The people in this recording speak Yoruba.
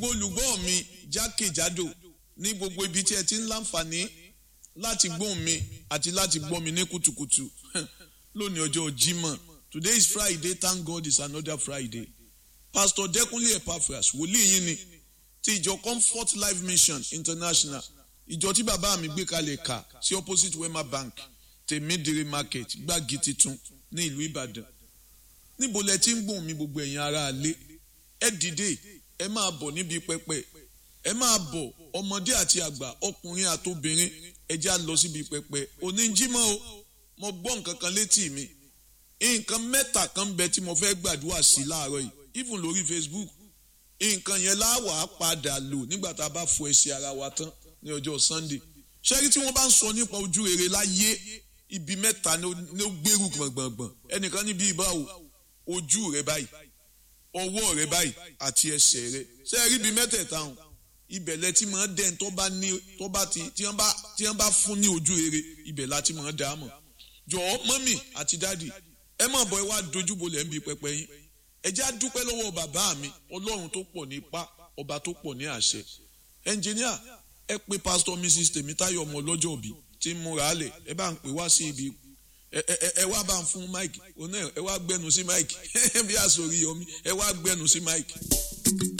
olùgbọ́ mi jákèjádò ní gbogbo ibi tí ẹ ti ń láǹfààní láti gbóhùn mi àti láti gbọ́ mi ní kùtùkùtù lónìí ọjọ́ Jímọ̀ today is Friday thank God it's another Friday Pastor Dẹ́kunlé Epaphras wòlíì yín ni ti ìjọ Comfort Life Mission International ìjọ tí bàbá mi gbé kalẹ̀ kà sí opposite Wema Bank tèmídìrí market gbági titun ní ìlú Ìbàdàn níbo lẹ ti ń gbóhùn mi gbogbo ẹ̀yin ará ilé ẹ dìde ẹ máa bọ̀ níbi pẹpẹ ẹ máa bọ̀ ọmọdé àti àgbà ọkùnrin àtobìnrin ẹ já lọ síbi pẹpẹ oníjímọ̀ o mo gbọ́ nǹkan kan létí mi nǹkan mẹ́ta kan bẹ tí mo fẹ́ gbàdúrà sí láàárọ̀ yìí even lórí Facebook nǹkan yẹn láwàá padà lò nígbà tá a bá fọ ẹsẹ̀ ara wa tán ní ọjọ́ Sunday ṣẹ́rí tí wọ́n bá ń sọ nípa ojú rere láyé ibi mẹ́ta ni ó gbèrú gbọ̀ngbọ̀ngbọ̀n ẹnìkan níbi ìbáwò ojú rẹ báyìí ọwọ́ rẹ báyìí àti ẹsẹ̀ rẹ ṣé ẹ rí ibi mẹ́tẹ̀ẹ̀ta hàn ibẹ̀ lẹ tí máa dẹ́n tó bá ní tó bá ti tí wọ́n bá tí wọ́n bá fún ní ojú rere ibẹ̀ la ti máa dá a mọ̀ jọ̀ọ́ mọ́mì àti dáàdì ẹ má bọ̀ ẹ wá dojúbolẹ̀ ń bi pẹpẹ yín ẹ já dúpẹ́ lọ́wọ́ bàbá mi ọlọ́run tó pọ̀ ní ipá ọba tó pọ̀ ní àṣẹ ẹnjìníà ẹ pé pásítọ̀ mrs tèmítáyọ̀ ọmọ ọlọ́jọ́ òbí tí ń múra álẹ̀ ẹ bá ń pè wá sí ibi ẹ wá bá ń fún mike ẹ wá gbẹnu sí mike bí àsòrí yọmí ẹ wá gbẹnu sí mike.